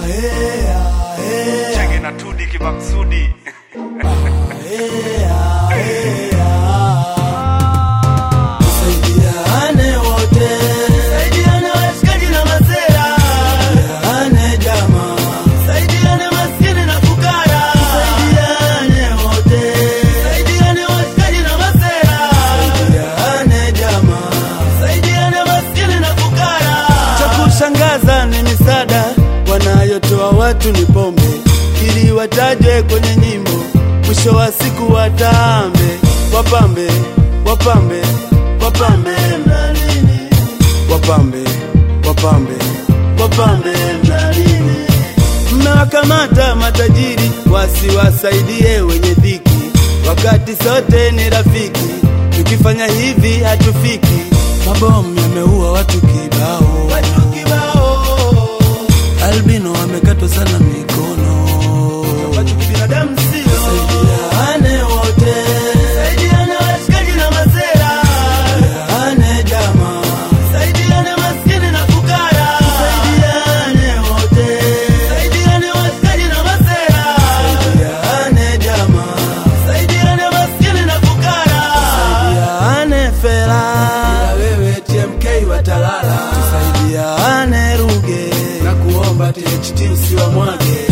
chenge na tudi kimaksudi Saidiane wote, saidiane washikaji na masera, saidiane jamaa, saidiane maskini na fukara, saidiane wote, saidiane washikaji na masera, saidiane jamaa, saidiane maskini na fukara. Cha kushangaza ni misaada wanayotoa watu ni pombe, ili watajwe kwenye nyimbo, mwisho wa siku watambe, wapambe, wapambe, wapambe mlalini, wapambe, wapambe, wapambe mlalini. Mmewakamata matajiri wasiwasaidie wenye dhiki, wakati sote ni rafiki. Tukifanya hivi hatufiki. Mabomu yameua watu kibao, watu kibao. Albino wamekatwa sana mikono, ambacho kibinadamu sio. Saidiane wote, saidiane washikaji na masera, saidiane jamaa, saidiane maskini na fukara, saidiane wote, saidiane washikaji na masera, saidiane jamaa, saidiane maskini na fukara, saidiane fela, wewe TMK watalala, tusaidiane Ruge na kuomba THT usiwamwage